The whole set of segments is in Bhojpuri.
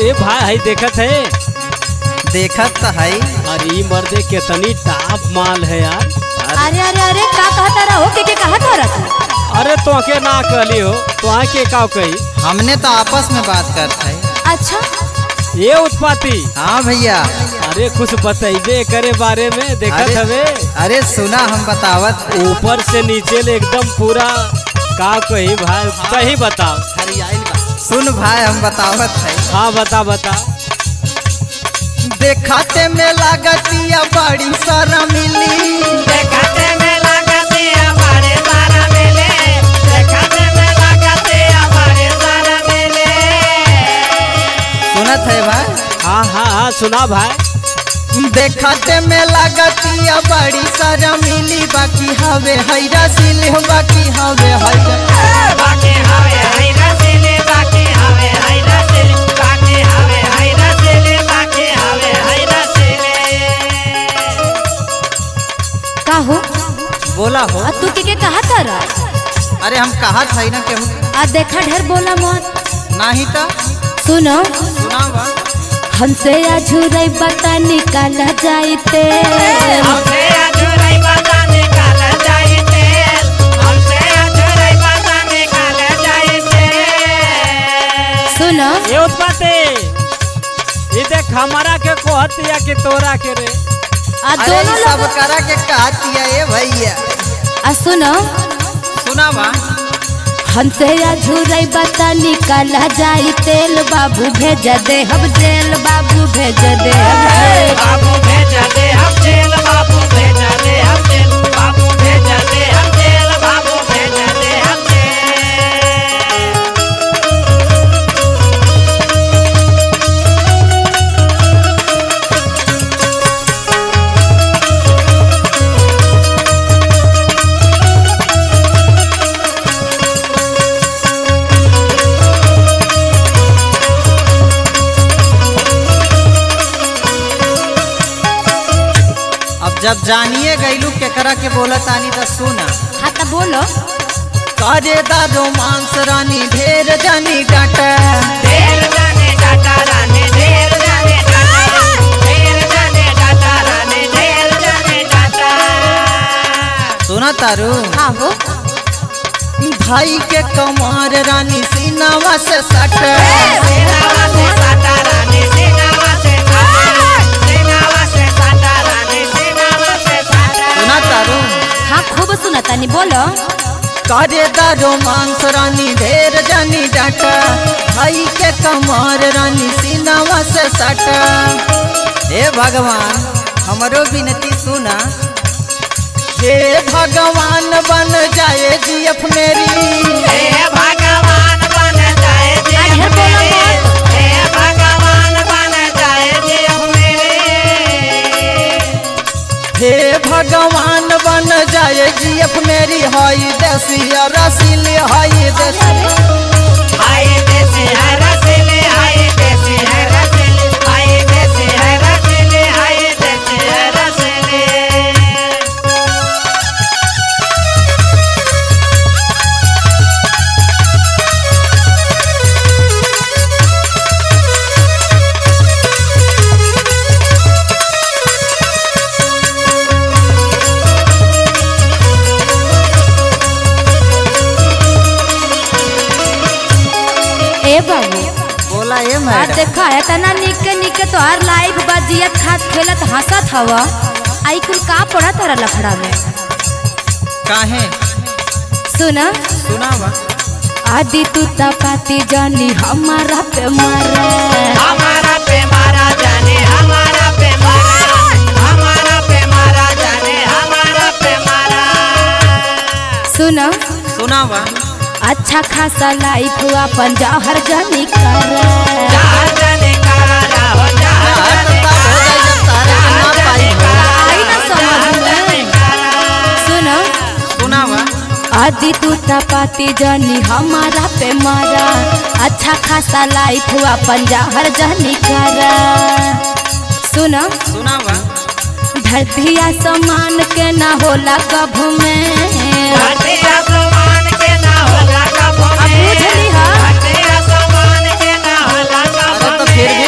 अरे भाई है देखत है देखत त है अरे ई मर्दे कितनी टॉप माल है यार अरे अरे अरे का कहता रहो के के कहता रहा अरे तो के ना कहली हो तो के का कही हमने तो आपस में बात करत है अच्छा ये उत्पाती हाँ भैया अरे कुछ बतैबे करे बारे में देखत अरे- हवे अरे सुना हम बतावत ऊपर से नीचे ले एकदम पूरा का कही भाई सही बताओ सुन भाई हम बतावत है हाँ बता बता देखते में लागतिया बड़ी सारा मिली सुनत है भाई हाँ हाँ हाँ सुना भाई देखते में लागतिया बड़ी सारा मिली बाकी हवे हैरा सिल बाकी हवे हैरा का हो बोला हो आ तू के के कहता रहा अरे हम कहा था ना केहू आ देखा ढेर बोला मत नाही तो सुनो सुना बा हमसे अझुरई बता निकाला जाइते सुनो ये उत्पाती ये देख हमारा के कोहतिया कि तोरा के रे आ अरे दोनों ई सब लोग करा के कहतिया ए भैया आ सुनो सुना बा हमसे अझुरई बता निकाला जाई तेल बाबू भेज दे हम जेल बाबू भेज दे हम जेल। बाबू भेजा दे हम जेल बाबू भेजा दे हम जेल बाबू भेजा दे हम जेल बाबू भेजा दे हम जेल अब जब जानिए गईलू केकरा के बोलत आनी तो सुना हाँ तो बोलो करे दा रोमांस रानी ढेर जानी डाटा ढेर जाने डाटा रानी ढेर जाने डाटा ढेर जाने डाटा रानी ढेर जाने डाटा सुना तारू हाँ हो भाई के कमार रानी सीनावा से सट सेनावा से साटा रानी सेनावा से साटा सेनावा से साटा रानी सेनावा से साटा सुना तारू हाँ खूब सुना तानी बोलो करे दा रोमांस रानी ढेर जानी डाटा भाई के कमार रानी सीनावा से सट हे भगवान हमरो विनती सुना हे भगवान बन जाए जीएफ मेरी हे भगवान बन जाए जी आज हर बोला मेरे हे भगवान बन जाए जी मेरे हे भगवान बन जाए जीएफ मेरी हई देसी रसीली हई देसी हाय देसी है रसीले हाय देसी है रसीले हाय देसी है रसीले हाय देसी है रसीले ए बाबू बोला ये आ मैडम देखा है तना निके निके तो हर लाइव बजियत खात खेलत हंसत हवा आई कुल का पड़ा तारा लफड़ा में काहे सुना सुना बा आदि तू तपाती जानी हमारा पे मारे हमारा पे मारा जाने हमारा पे मारा हमारा पे मारा जाने हमारा पे मारा सुना सुना बा अच्छा खासा लाइफ अपन जहर जानी करे जहाँ जाने कारा हो जहाँ यार, जाने तब हो जाए जब तारे के ना पाई हो। आई ना समझ में सुना सुना बा आदि तू तपाती जानी हमारा पे मारा अच्छा खासा लाइफ अपन जहर जानी करे सुना सुना बा धरती आसमान के ना होला कभू में धरती आसमान के ना होला कभू अब में बुझली हा? धरती आसमान के ना होला अरे कभू तो फिर में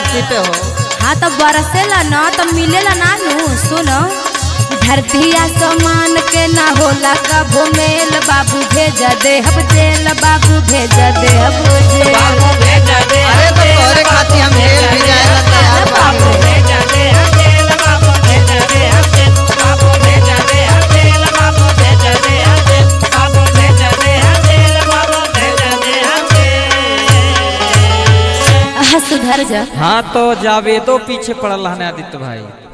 धरती पे हो हाँ तो बरसेला ना तो मिलेला ना नू सुनो धरती आसमान के ना होला कभो मेल बाबू भेज दे हम जेल बाबू भेज दे हम जेल बाबू भेज दे अरे तो तोरे खातिर हम जेल भी जाएला तैयार बाबू बाबू भेज दे हम जेल बाबू भेज दे हम जेल बाबू भेज दे हम जेल बाबू भेज दे हम जेल बाबू भेज दे हम जेल बाबू भेज दे हम जेल हाँ सुधर जा हाँ तो जावेदो पीछे पड़ल हन आदित्य भाई